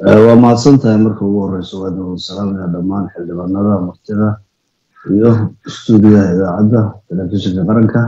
waa mahadsan tahay marka ugu horeyso waad salaamaya dhammaan xildhibaanada martida iyo stuudiyaha idaacadda telefishinka qaranka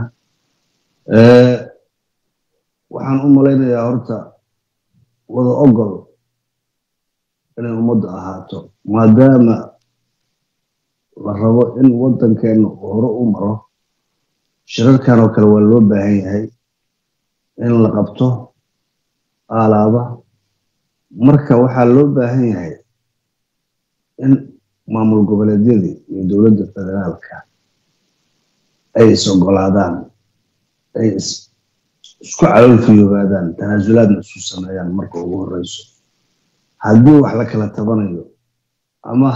waxaan u malaynayaa horta wada ogol inay ummadda ahaato maadaama la rabo in waddankeena uu hore u maro shirarkan oo kale waa loo baahan yahay in la qabto aalaaba marka waxaa loo baahan yahay in maamul goboleedyadii iyo dowladda federaalka ay is ogolaadaan ay isku calolfiyoobaadaan tanaasulaadna isu sameeyaan marka ugu horeyso haddii wax la kala tabanayo ama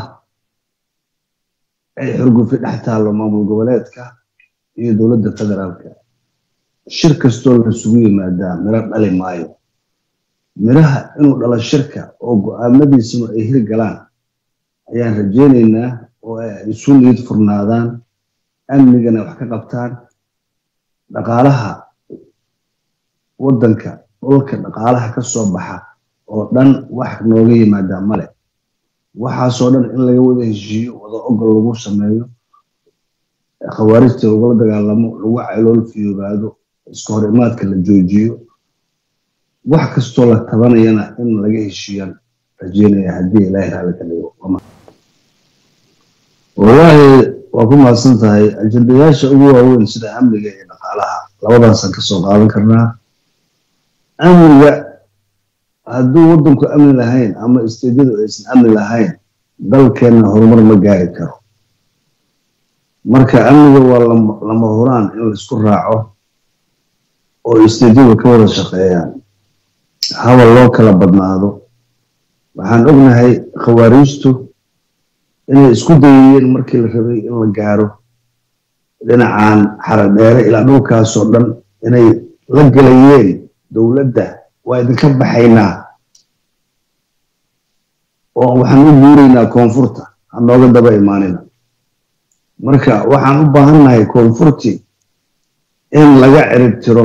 ay xurgufi dhex taallo maamul goboleedka iyo dowladda federaalka shir kastoo laisugu yimaadaa miro dhali maayo miraha inuu dhalo shirka oo go-aamadiisuna ay hirgalaan ayaan rajaynaynaa oo ay isu niyad furnaadaan amnigana wax ka qabtaan dhaqaalaha waddanka dhulka dhaqaalaha ka soo baxa oo dhan wax nooga yimaadaa male waxaasoo dhan in laga wada heshiiyo wada ogol lagu sameeyo khawaarijta lagula dagaalamo lagu calool fiyoobaado iska hor imaadka la joojiyo wax kastoo la tabanayana in laga heshiiyaan rajeynaya haddii ilaahay raalli ka dhigo wallaahi waa ku mahadsan tahay ajendayaasha ugu waaweyn sida amniga iyo dhaqaalaha labadaasaan kasoo qaadan karnaa amniga hadduu waddanku amni lahayn ama isteedyadu aysan amni lahayn dalkeenna horumar ma gaari karo marka amniga waa lama huraan in laisku raaco oo isteedyadu ka wada shaqeeyaan habal loo kala badnaado waxaan ognahay khawaariijtu inay isku dayayeen markii la rabay in la gaaro dhinacan xaradheere ilaa dhulkaasoo dhan inay la gelayeen dowladda waa idinka baxaynaa oo waxaan u guuraynaa koonfurta hanooga daba imaanina marka waxaan u baahannahay koonfurti in laga cirib tiro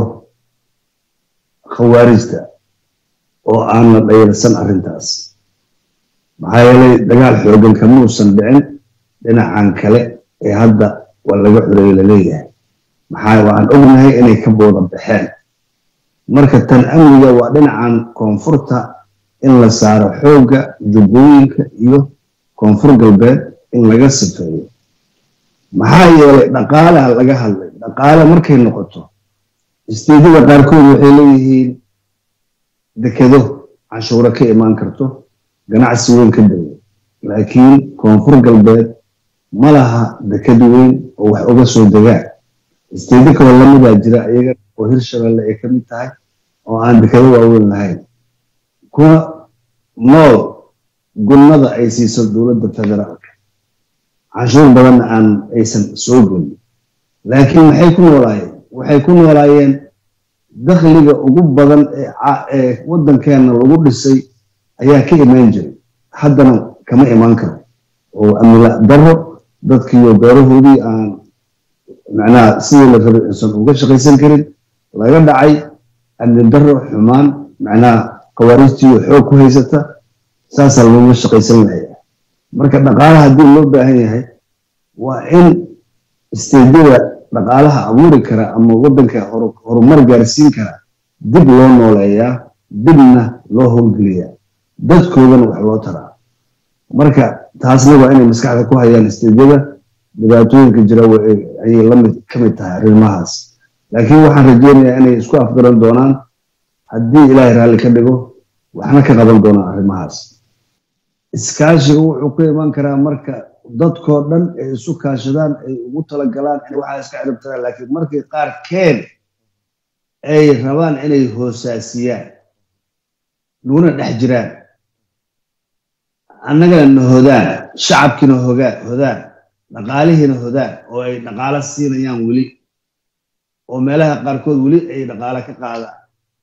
khawaarijta oo aan la dhayalsan arrintaas maxaa yeelay dagaal xoogan kamuusan dhicin dhinacan kale ee hadda waa laga xoreeye laleeyahay maxaa waxaan ognahay inay ka booda baxeen marka tan amniga waa dhinacan koonfurta in la saaro xoogga jubbooyinka iyo koonfur galbeed in laga sifeeyo maxaa yeelay dhaqaalaha laga hadlay dhaqaale markay noqoto isteedyada qaarkood waxay leeyihiin dekedo canshuuro ka imaan karto ganacsi weyn ka dawo laakiin koonfur galbeed ma laha deked weyn oo wax uga soo degaan isteedyo kaloo lamidaa jira iyaga oo hirshabeelle ay ka mid tahay oo aan dekado waaweyn lahayn kuwa nool gunnada ay siiso dowladda federaalka canshuur badanna aan aysan soo gelin laakiin maxay ku noolaayeen waxay ku noolaayeen dakhliga ugu badan ee waddankeenna lagu dhisay ayaa ka imaan jiray haddana kama imaan karo oo amnila daro dadkiiyo beerahoodii aan macnaha sidii la rabay aysan uga shaqaysan karin laga dhacay amni daro xumaan macnaha khawaarijtiiyo xoog ku haysata saasaa looga shaqaysan lahaya marka dhaqaalaha haddii loo baahan yahay waa in isteedyada dhaqaalaha abuuri kara ama waddanka horumar gaarsiin kara dib loo nooleeyaa dibna loo howlgeliyaa dadkoodana wax loo taraa marka taasna waa inay maskaxda ku hayaan isteedyada dhibaatooyinka jira ayay lamid ka mid tahay arrimahaas laakiin waxaan rajeynayaa inay isku afgaran doonaan haddii ilaahay raalli ka dhigo waxna ka qaban doonaan arrimahaas iskaashiga wuxuu ku iman karaa marka dadkoo dhan ay isu kaashadaan ay ugu talagalaan in waxaa iska ciribtiraan laakiin markii qaarkeen ay rabaan inay hoosaasiyaan nuguna dhex jiraan annagana na hodaan shacabkiina hodaan dhaqaalihiina hodaan oo ay dhaqaalo siinayaan weli oo meelaha qaarkood weli ay dhaqaalo ka qaadaan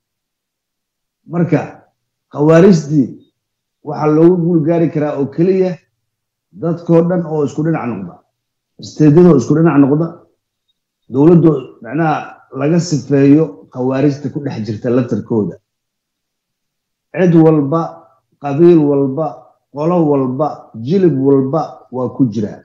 marka khawaarijtii waxaa loogu guulgaari karaa oo keliya dadkoo dhan oo isku dhinac noqda isteedyadoo isku dhinac noqda dowladdu macnaha laga sifeeyo khawaarijta ku dhex jirta laftarkooda cid walba qabiil walba qolo walba jilib walba waa ku jiraa